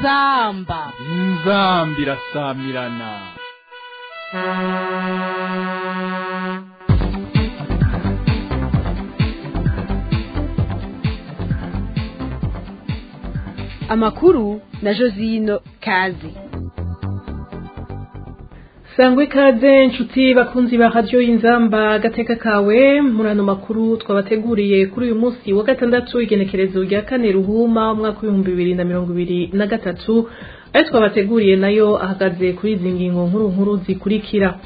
inzamba inzambi irasamirana amakuru na josino kazi sangwa ikaze inshuti bakunzi ba radiyo y'inzamba agateka kawe muri ano makuru twabateguriye kuri uyu munsi wa gatandatu igenekerezo rya kane ruhuma umwaka w'ibihumbi bibiri na mirongo ibiri na gatatu ayo twabateguriye nayo ahagaze kuri izi ngingo nkuru nkuru zikurikira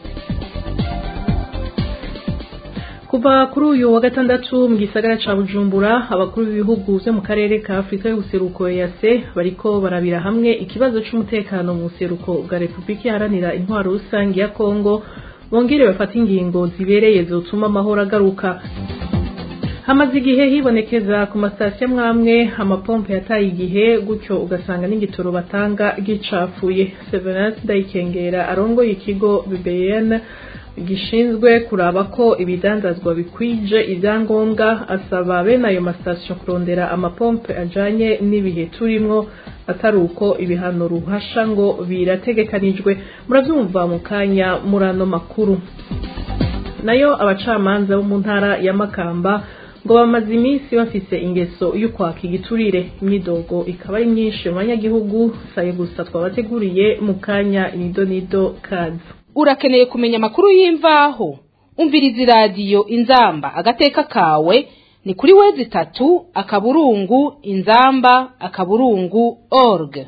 kuva kuri uyu wa gatandatu mu gisagara ca bujumbura abakuru b'ibihugu vyo mu karere ka afurika y'ubuseruko yase bariko barabira hamwe ikibazo c'umutekano mu buseruko bwa repubulika iharanira intwaro rusange ya kongo bongere bafata ingingo zibereye zotuma amahoro agaruka hamaze igihe hibonekeza ku masitasiyo amwamwe amapompe yataye igihe gutyo ugasanga n'igitoro batanga gicafuye severance ndayikengera arongoye ikigo bbn gishinzwe kuraba ko ibidandazwa bikwije ibyangombwa asaba bene ayo masitasiyo kurondera amapompe ajanye n'ibihe turimwo atari uko ibihano ruhasha ngo birategekanijwe murabyumva mu kanya muri ano makuru nayo abacamanza bo mu ntara ya makamba ngo bamaze iminsi bafise ingeso y'ukwaka igiturire imyidogo ikaba ari myinshi mu banyagihugu saye gusa twabateguriye mu kanya nido nido kazi urakeneye kumenya amakuru y'imvaho umviriza iradiyo inzamba agateka kawe ni kuri wezi itatu akaburungu inzamba akaburungu org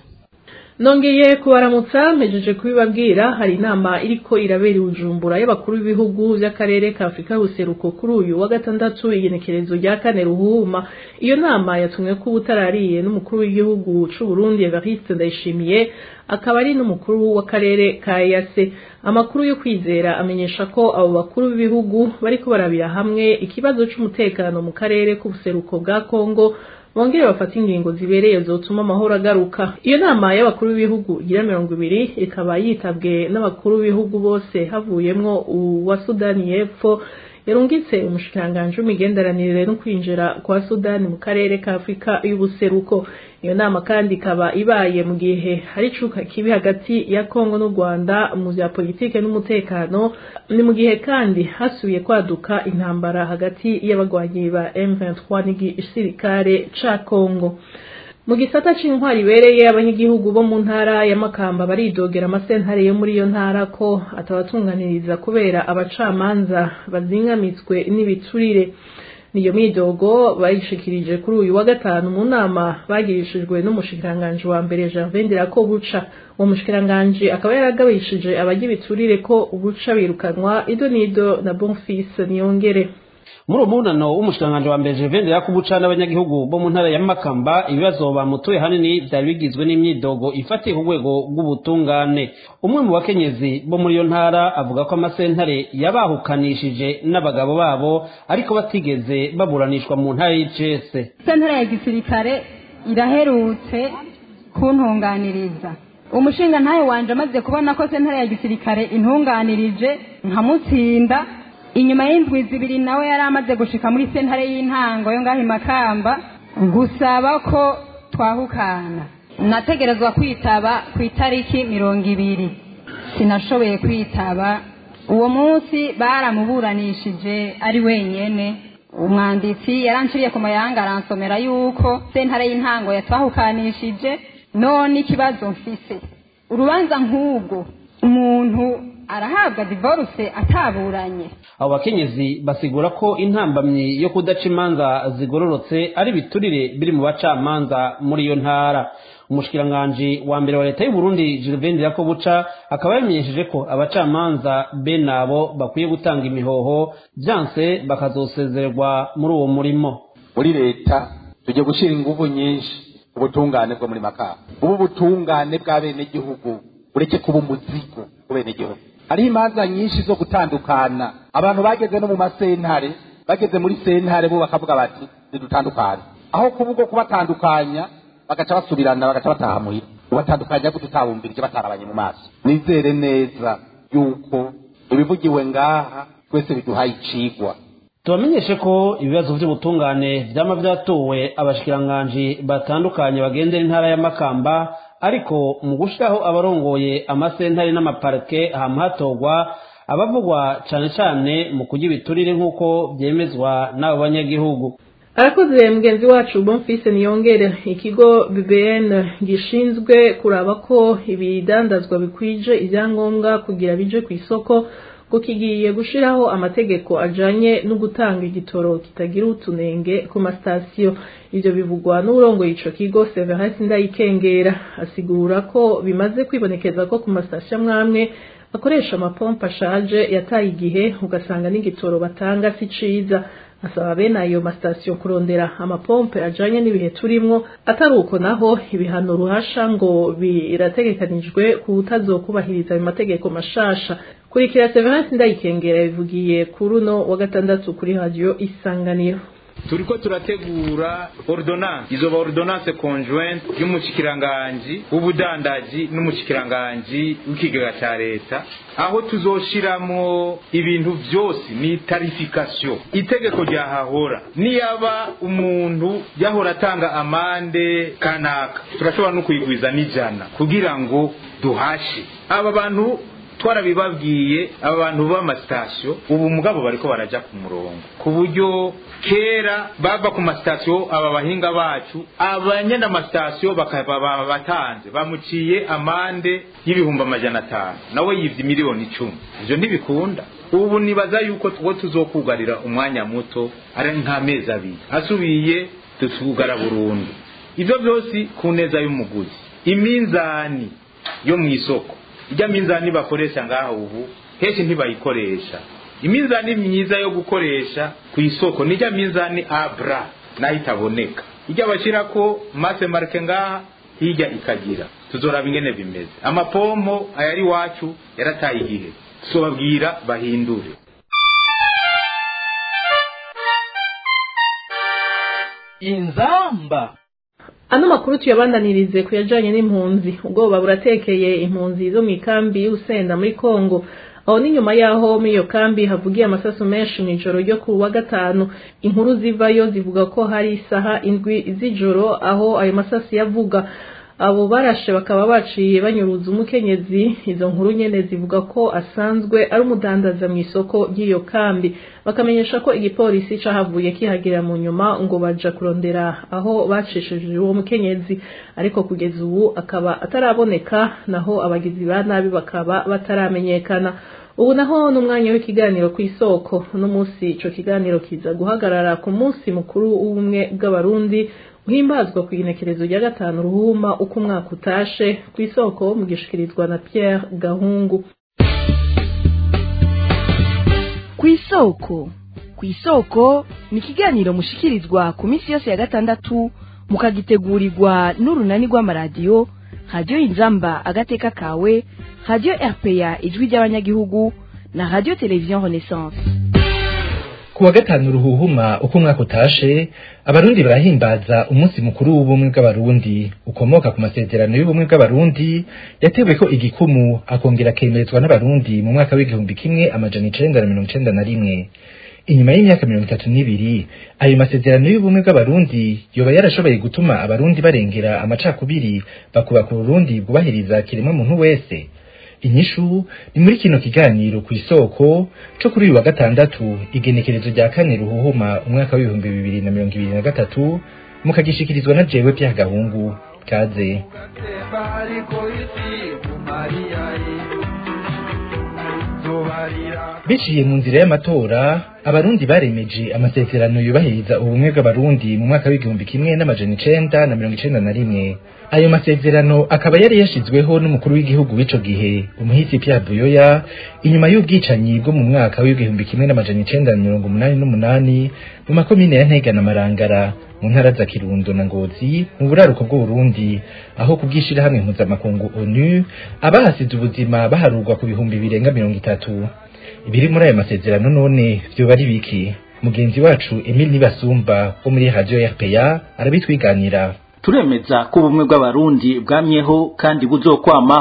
nongeye kubaramutsa mpejeje kubibabwira hari inama iriko irabera i bujumbura y'abakuru b'ibihugu by'akarere ka afurika y'ubuseruko kuri uyu wa gatandatu igenekerezo rya kane ruhuma iyo nama yatumwe ko ubutarariye n'umukuru w'igihugu c'u Burundi Evariste Ndayishimiye akaba ari n'umukuru w'akarere ka yase amakuru yo kwizera amenyesha ko abo bakuru b'ibihugu bariko barabira hamwe ikibazo c'umutekano mu karere k'ubuseruko bwa Kongo bongere bafata ingingo zibereye zotuma amahoro agaruka iyo nama y'abakuru b'ibihugu igira mirongo ibiri ikaba yitabwe n'abakuru b'ibihugu bose havuyemwo uwa sudani y'epfo yarungitse umushikiranganji w'imigenderanire no kwinjira kwa sudani mu karere ka afurika y'ubuseruko iyo nama kandi ikaba ibaye mu gihe hari icuka kibi hagati ya kongo n'u rwanda mu vya politike n'umutekano ni mu gihe kandi hasubiye kwaduka intambara hagati y'abagwanyi ba m23 n'igisirikare ca kongo mu gisata c'intwari ibereye abanyagihugu bo mu ntara ya makamba baridogera amasentare yo muri iyo ntara ko atabatunganiriza kubera abacamanza bazingamitswe n'ibiturire niyo midogo bayishikirije kuri uyu wa gatanu mu nama bagirishijwe n'umushikiranganji wa mbere Gervais Ndirakobuca uwo mushikiranganji akaba yaragabishije abajya ibiturire ko ubuca birukanwa ido nido na Bonfils Niyongere muri uwo munano w'umushikiranganji wa mbere Gervais Yakubuca n'abanyagihugu bo mu ntara ya Makamba ibibazo bamutuye hanini byari bigizwe n'imyidogo ifatiye ku rwego rw'ubutungane umwe mu bakenyezi bo muri iyo ntara avuga ko amasentare yabahukanishije n'abagabo babo ariko batigeze baburanishwa mu ntara y'icese sentare ya gisirikare iraherutse kuntunganiriza umushinga ntayo wanje amaze kubona ko sentare ya gisirikare intunganirije nkamutsinda inyuma y'indwi zibiri nawe yari amaze gushika muri sentare y'intango yo ngaho imakamba gusaba ko twahukana nategerezwa kwitaba ku itariki mirongo ibiri sinashoboye kwitaba uwo munsi baramuburanishije ari wenyene umwanditsi yaranciriye ku mayanga aransomera yuko sentare y'intango yatwahukanishije none ikibazo mfise urubanza nk'ubwo umuntu arahabwa divorce ataburanye abo bakenyezi basigura ko intambamyi yo kudaca imanza zigororotse ari biturire biri mu bacamanza muri iyo ntara umushikiranganji wa mbere wa leta y'u Burundi Gervais Ndirakobuca akaba yamenyesheje ko abacamanza bene abo bakwiye gutanga imihoho byanse bakazosezererwa muri uwo murimo muri leta tujye gushyira ingufu nyinshi ubutungane bwo muri makamba ubu butungane bwa bene gihugu ureke kuba umuzigo ku bene gihugu hariho imanza nyinshi zo gutandukana abantu bageze no mu masentare bageze muri sentare bo bakavuga bati ntidutandukane aho kuba ubwo kubatandukanya bagaca basubirana bagaca bataha muhira ubatandukanya gute utabumvirije batarabanye mu maso nizere neza yuko ibivugiwe ngaha twese biduhaye icigwa tubamenyeshe ko ibibazo by'ubutungane byama byatowe abashikiranganji batandukanye bagendera intara ya makamba ariko mu gushyiraho abarongoye amasentare n'amaparike hamwe hatorwa abavugwa cyane cyane mu kujya ibiturire nk'uko byemezwa n'abo banyagihugu arakoze mugenzi wacu bonfise niyongere ikigo bbn gishinzwe kuraba ko ibidandazwa bikwije ibyangombwa kugira bije ku isoko ngo kigiye gushiraho amategeko ajanye no gutanga igitoro kitagira utunenge ku masitasiyo ivyo bivugwa n'urongoye ico kigo severasi ndayikengera asigura ko bimaze kwibonekeza ko ku masitasiyo amwamwe bakoresha amapompa ashaje yataye igihe ugasanga n'igitoro batanga si ciza asaba bene ayo masitasiyo kurondera amapompe ajanye n'ibihe turimwo atari uko naho ibihano ruhasha ngo birategekanijwe kutazokubahiriza ayo mategeko mashasha kurikira severance ndayikengera bivugiye kuri uno wa gatandatu kuri radiyo isanganiro turiko turategura ordonnance izoba ordonnance conjointe y'umushikiranganji w'ubudandaji n'umushikiranganji w'ikigega ca leta aho tuzoshiramwo ibintu vyose ni tarification itegeko ryahahora niyaba umuntu yahora atanga amande kanaka turashobora no kuyigwiza n'ijana kugira ngo duhashe aba bantu twarabibabwiye aba bantu b'amasitasiyo ubu mugabo bariko baraja ku murongo ku buryo kera bava ku masitasiyo aba bahinga bacu abanyene amasitasiyo bakaba batanze bamuciye amande y'ibihumbi amajana atanu nawe yivye miliyoni icumi ivyo ntibikunda ubu nibaza yuko two tuzokugarira umwanya muto ari nk'amezi abiri asubiye tutugara burundu ivyo vyose ku neza y'umuguzi iminzani yo mw'isoko ijya minzani bakoresha ngaha ubu henshi ntibayikoresha iminzani myiza yo gukoresha ku isoko nijya minzani abra nayo itaboneka ijya bashyirako mase marike ngaha hirya ikagira tuzoraba ingene bimeze amapompo ayari iwacu yarataye igihe tuzobabwira bahindure inzamba ano makuru tuyabandanirize ku yajanye n'impunzi ubwoba buratekeye impunzi zo mu ikambi y'usenda muri kongo aho ni nyuma yaho muri iyo kambi havugiye amasasu menshi mu ijoro ryo ku wa gatanu inkuru zivayo zivuga ko hari isaha indwi z'ijoro aho ayo masasu yavuga abo barashe bakaba baciye banyuruza umukenyezi izo nkuru nyene zivuga ko asanzwe ari umudandaza mu isoko ry'iyo kambi bakamenyesha ko igipolisi cahavuye kihagera mu nyuma ngo baja kurondera aho bacishije uwo mukenyezi ariko kugeza ubu akaba ataraboneka naho abagizi ba nabi bakaba bataramenyekana ubu naho n'umwanya w'ikiganiro ku isoko uno munsi ico kiganiro kiza guhagarara ku munsi mukuru w'ubumwe bw'abarundi uhimbazwa ku igenekerezo rya gatanu ruhuma uko umwaka utashe ku isoko mugishikirizwa na Pierre Gahungu ku isoko ku isoko ni ikiganiro mushikirizwa ku minsi yose ya gatandatu mukagitegurirwa n'urunani rw'amaradiyo radiyo inzamba agateka kawe radiyo rpa ijwi ry'abanyagihugu na radiyo televiziyo renaissance ku wa gatanu ruhuhuma uko umwaka utashe abarundi barahimbaza umunsi mukuru w'ubumwe bw'abarundi ukomoka ku masezerano y'ubumwe bw'abarundi yatewe ko igikumu akongera akemerezwa n'abarundi mu mwaka w'igihumbi kimwe amajana icenda na mirongo icenda na rimwe inyuma y'imyaka mirongo itatu n'ibiri ayo masezerano y'ubumwe bw'abarundi yoba yarashoboye gutuma abarundi barengera amacakubiri bakubaka uburundi bwubahiriza kiremwa muntu wese inyishu ni muri kino kiganiro ku isoko co kuri uyu wa gatandatu igenekerezo rya kane ruhuhuma umwaka w'ibihumbi bibiri na mirongo ibiri na gatatu mukagishikirizwa na jewe pya gahungu kaze biciye mu nzira y'amatora abarundi baremeje amasezerano yubahiriza ubumwe bw'abarundi mu mwaka w'igihumbi kimwe n'amajana icenda na mirongo icenda na rimwe ayo masezerano akaba yari yashizweho n'umukuru w'igihugu w'ico gihe umuhisi Pierre Buyoya inyuma y'ubwicanyi bwo mu mwaka w'igihumbi kimwe n'amajana icenda na mirongo umunani n'umunani mu makomine ya Ntega na Marangara mu ntara za Kirundo na Ngozi mu buraruko bw'Uburundi aho kubwishira hamwe mpuzamakungu ONU abahasize ubuzima baharurwa ku bihumbi birenga mirongo itatu ibiri muri ayo masezerano none vyoba ari biki mugenzi wacu Emile Nibasumba wo muri radio RPA arabitwiganira turemeza ko ubumwe bw'abarundi bwamyeho kandi buzokwamaho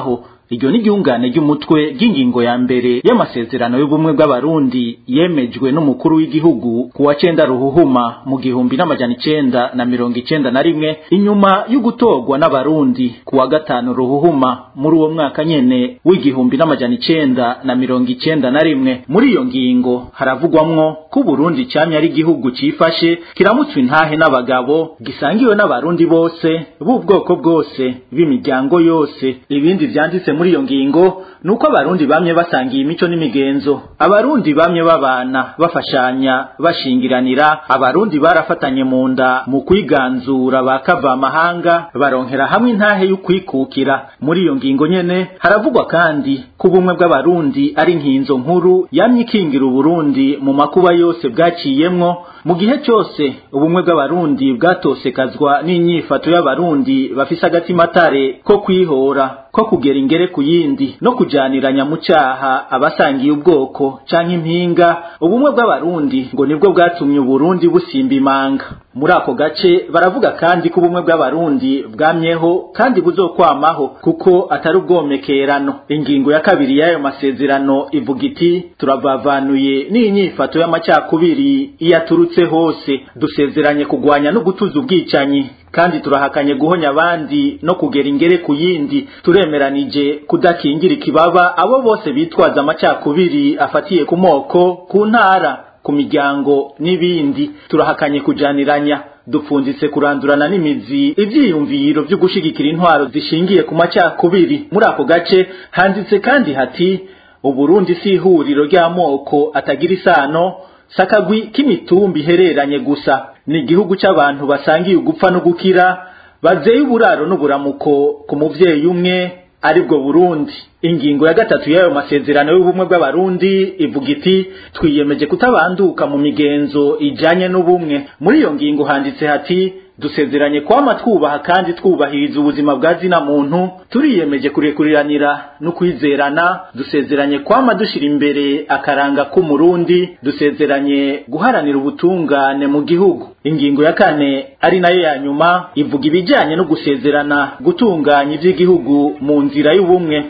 iryo ni ryungane ry'umutwe ry'ingingo ya mbere y'amasezerano y'ubumwe bw'abarundi yemejwe n'umukuru w'igihugu ku wa cenda ruhuhuma mu gihumbi n'amajana icenda na mirongo icenda na rimwe inyuma y'ugutorwa n'abarundi ku wa gatanu ruhuhuma muri uwo mwaka nyene w'igihumbi n'amajana icenda na mirongo icenda na rimwe muri iyo ngingo haravugwamwo ko Burundi camye ari igihugu cifashe kiramutswa intahe n'abagabo gisangiwe n'abarundi bose b'ubwoko bwose b'imiryango yose ibindi vyanditse muri iyo ngingo nuko abarundi bamye basangiye imico n'imigenzo abarundi bamye babana bafashanya bashingiranira abarundi barafatanye mu nda mu kwiganzura bakava amahanga baronkera hamwe intahe y'ukwikukira muri iyo ngingo nyene haravugwa kandi ko ubumwe bw'abarundi ari nkinzo nkuru yamye ikingira uburundi mu makuba yose bwaciyemwo mu gihe cyose ubumwe bw'abarundi bwatosekazwa n'inyifato y'abarundi bafise agatimatare ko kwihora ko kugera ingere ku yindi no kujaniranya mu cyaha abasangiye ubwoko canke impinga ubumwe bw'abarundi ngo nibwo bwatumye uburundi busimba imanga muri ako gace baravuga kandi ko ubumwe bw'abarundi bwamyeho kandi buzokwamaho kuko atari ubwomekerano ingingo ya kabiri y'ayo masezerano ivuga iti turavavanuye n'inyifato y'amacakubiri iyaturutse hose dusezeranye kugwanya no gutuza ubwicanyi kandi turahakanye guhonya abandi no kugera ingere ku yindi turemeranije kudakingira ikibaba abo bose bitwaza amacakubiri afatiye ku moko ku ntara ku miryango n'ibindi turahakanye kujaniranya dupfunditse kurandurana n'imizi ivyiyumviro vyo gushigikira intwaro zishingiye ku macakubiri muri ako gace handitse kandi hati uburundi si ihuriro ry'amoko atagira isano sakagwi k'imitumba ihereranye gusa ni igihugu c'abantu basangiye ugupfa no gukira bazeye uburaro n'uburamuko ku muvyeyi umwe aribwo Burundi ingingo ya gatatu y'ayo masezerano y'ubumwe bw'abarundi ivuga iti twiyemeje kutabanduka mu migenzo ijanye n'ubumwe muri iyo ngingo handitse hati dusezeranye kwama twubaha kandi twubahiriza ubuzima bwa zina muntu turiyemeje kurekuriranira no kwizerana dusezeranye kwama dushira imbere akaranga k'umurundi dusezeranye guharanira ubutungane mu gihugu ingingo ya kane ari nayo ya nyuma ivuga ibijyanye no gusezerana gutunganya iby'igihugu mu nzira y'ubumwe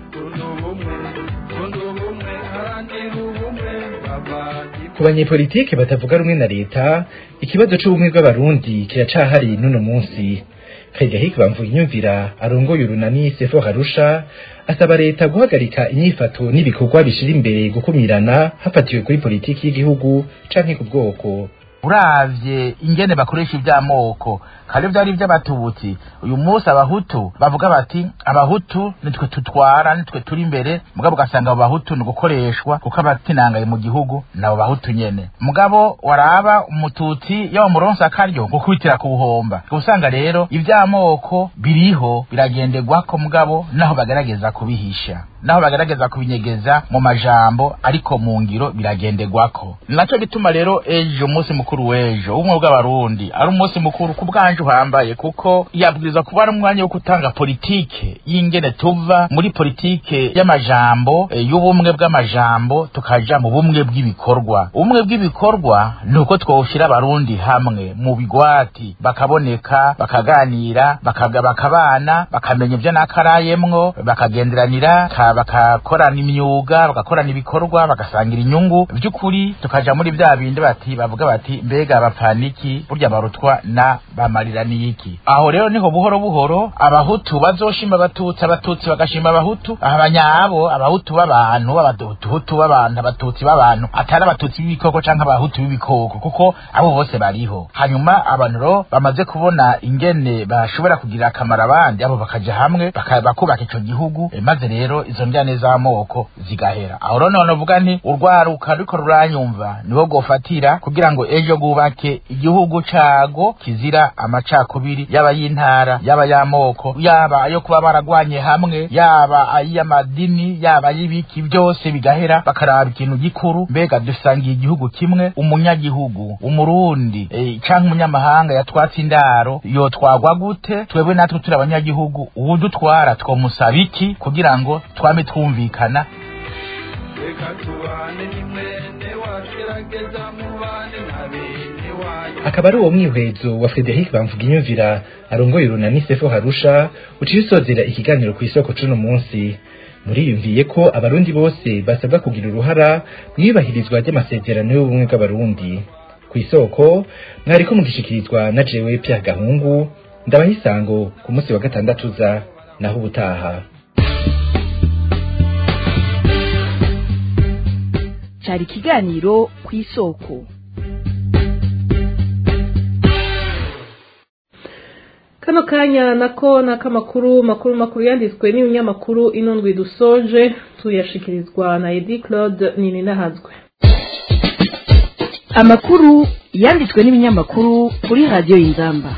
ku banyepolitike batavuga rumwe na leta ikibazo c'ubumwe bw'abarundi kiracahari n'uno munsi Frederic Bamvuginyumvira arongoye urunani Sefo Harusha asaba leta guhagarika inyifato n'ibikorwa bishira imbere gukumirana hafatiwe kuri politiki y'igihugu canke ku bwoko uravye ingene bakoresha ivy'amoko kare vyari ivy'abatutsi uyu munsi abahutu bavuga bati abahutu nitwe tutwara nitwe turi imbere mugabo ugasanga abo bahutu ni gukoreshwa kuko abatinangaye mu gihugu nabo bahutu nyene mugabo waraba umututsi yaba muronsi akaryo gukubitira ku buhomba usanga rero ivy'amoko biriho biragenderwako mugabo naho bagerageza kubihisha naho bagerageza kubinyegeza mu majambo ariko mu ngiro biragenderwako naco bituma rero ejo umunsi mukuru w'ejo ubumwe bw'abarundi ari umunsi mukuru ku bwanje uhambaye kuko yabwirizwa kuba ari umwanya wo gutanga politike y'ingene tuva muri politike y'amajambo e, y'ubumwe bw'amajambo tukaja mu bumwe bw'ibikorwa ubumwe bw'ibikorwa ni uko twoshira abarundi hamwe mu bigwati bakaboneka bakaganira bakaga bakabana bakamenya ivyo nakarayemwo bakagenderanira ka bakakorana imyuga bagakorana ibikorwa bagasangira inyungu vy'ukuri tukaja muri vya bindi bati bavuga bati mbega abapaniki burya barutwa na bamarira niki aho rero niho buhoro buhoro abahutu bazoshima abatutsi abatutsi bagashima abahutu abanyabo abahutu b'abantu abahutu b'abantu abatutsi b'abantu atari abatutsi b'ibikoko canke abahutu b'ibikoko kuko abo bose bariho hanyuma abantu rero bamaze kubona ingene bashobora kugirira akamaro abandi abo bakaja hamwe bakubaka ico gihugu e, maze rero izo njyane z'amoko zigahera aho rero none uvuga nti urwaruka ruriko ruranyumva niho gofatira kugira ngo ejo bwubake igihugu cago kizira amacakubiri yaba y'intara yaba y'amoko yaba ayo kuba baragwanye hamwe yaba ay'amadini yaba ay'ibiki byose bigahera bakaraba ikintu gikuru mbega dusangiye igihugu kimwe umunyagihugu umurundi e, canke umunyamahanga yatwatse indaro yotwagwa gute twebwe natwe turi abanyagihugu uwudutwara twomusaba iki kugira ngo twame twumvikana akaba ari uwo mwihwezo wa Frederic Bamvuginyumvira arongoye urunani Sefo Harusha uciye usozera ikiganiro ku isoko cuno munsi muriyumviye ko abarundi bose basabwa kugira uruhara mu iyubahirizwa ry'amasezerano y'ubumwe bw'abarundi ku isoko mwariko mugishikirizwa na jewe pya gahungu ndabaha isango ku munsi wa gatandatu uza naho ubutaha cyari ikiganiro ku isoko kano kanya nako ni akamakuru makuru makuru yanditswe n'ibinyamakuru inundwi dusoje tuyashikirizwa na edi claude nininahazwe amakuru yanditswe n'ibinyamakuru kuri radiyo y'inzamba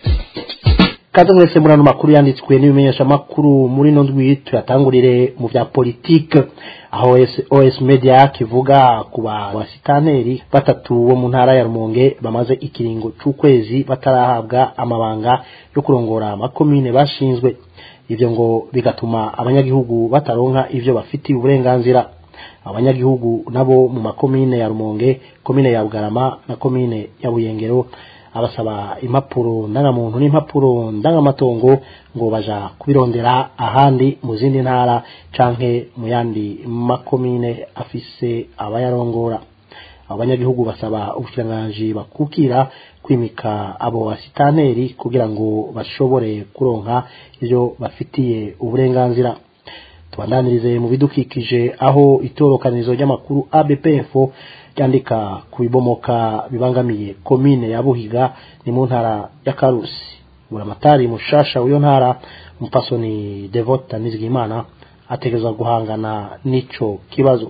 kaze mwese muri ano makuru yanditswe n'ibimenyesha makuru muri ino ndwi tuyatangurire mu bya politike aho OS, OS Media kivuga ku basitaneri batatu bo mu ntara ya Rumonge bamaze ikiringo c'ukwezi batarahabwa amabanga yo kurongora amakomine bashinzwe ivyo ngo bigatuma abanyagihugu bataronka ivyo bafitiye uburenganzira abanyagihugu nabo mu makomine ya Rumonge komine ya Bugarama na komine ya Buyengero abasaba impapuro ndangamuntu n'impapuro ndangamatongo ngo baja kubirondera ahandi mu zindi ntara canke mu yandi makomine afise abayarongora abanyagihugu basaba ubushikiranganji bakukira kwimika abo basitaneri kugira ngo bashobore kuronka ivyo bafitiye uburenganzira tubandanirize mu bidukikije aho itorokanizo ry'amakuru ABPF ryandika ku bibomoka bibangamiye komine ya Buhiga ni mu ntara ya Karusi buramatari mushasha w'iyo ntara umupasoni Devota Nizigimana ategerezwa guhangana n'ico kibazo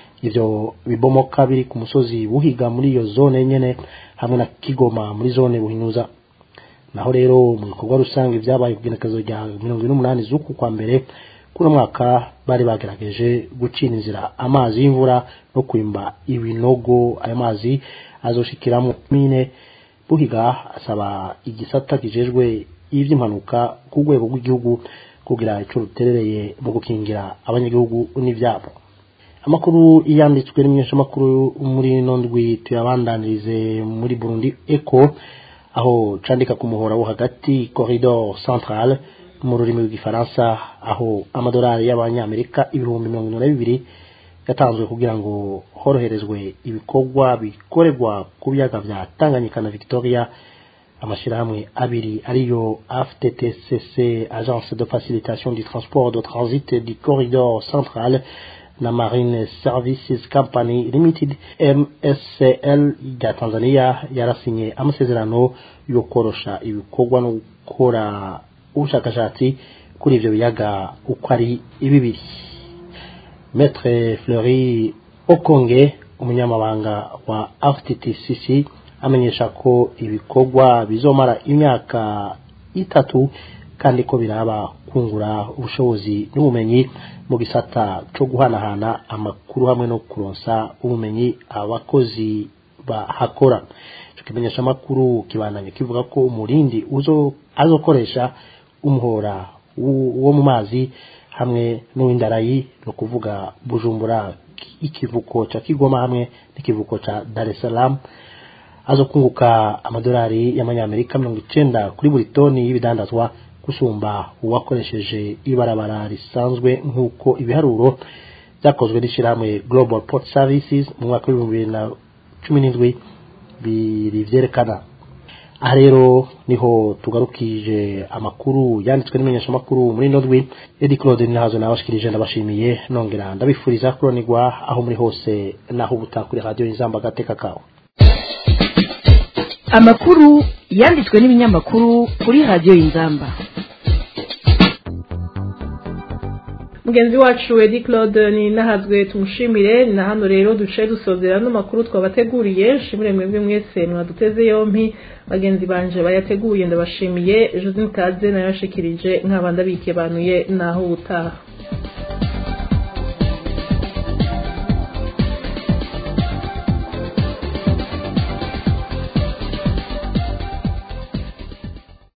ivyo bibomoka biri ku musozi Buhiga muri iyo zone nyene hamwe na Kigoma muri zone Buhinyuza naho rero mu bikorwa rusange vyabaye kugenekezo rya mirongo ine n'umunani z'uku kwa mbere kuno mwaka bari bagerageje gucina inzira amazi y'imvura no kwimba ibinogo ayo mazi azoshikiramo mine buhiga asaba igisata kijejwe ivy'impanuka ku rwego rw'igihugu kugira ico ruterereye mu gukingira abanyagihugu n'ivyabo amakuru yanditswe n'imyeshamakuru muri ino ndwi tuyabandanirize muri burundi eco aho candika ku muhora wo hagati corridor centrale mu rurimi rw'igifaransa aho amadolari y'abanyamerika ibihumbi mirongo ine na bibiri yatanzwe kugira ngo horoherezwe ibikorwa bikorerwa ku biyaga vya tanganyika na victoria amashyirahamwe abiri ariyo aftTCC agence de facilitation du transport de transit du corridor central na marine services company limited mscl rya tanzania yarasinye amasezerano yo korosha ibikorwa no gukora ubushakashatsi kuri ivyo biyaga uko ari bibiri Maître Fleury Okonge umunyamabanga wa FTTCC amenyesha ko ibikorwa bizomara imyaka itatu kandi ko biraba kungura ubushobozi n'ubumenyi mu gisata cyo guhanahana amakuru hamwe no kuronsa ubumenyi abakozi bahakora ico kimenyesha amakuru kibandanye kivuga ko umurindi uzo azokoresha umuhora wo mu mazi hamwe n'uw'indarayi no kuvuga bujumbura ikivuko ca kigoma hamwe n'ikivuko ca dar es salaam azokunguka amadolari y'amanyamerika mirongo icenda kuri buri toni y'ibidandazwa gusumba uwakoresheje ibarabara risanzwe nk'uko ibiharuro byakozwe n'ishyirahamwe global port services mu mwaka w'ibihumbi bibiri na cumi n'indwi biri vyerekana aha rero niho tugarukije amakuru yanditswe n'imenyeshamakuru muri ino ndwi edi claude ninahazo nabashikirije ndabashimiye nongera ndabifuriza kuronigwa aho muri hose naho ubuta kuri radiyo inzamba agateka kawe amakuru yanditswe n'ibinyamakuru kuri radiyo y'inzamba mugenzi wacu edi claude ni nahazwe tumushimire na hano rero duce dusozera n'amakuru twabateguriye nshimire mwebwe mwese mwaduteze yompi bagenzi banje bayateguye ndabashimiye josine kaze nayashikirije nkaba ndabikebanuye naho ubutaha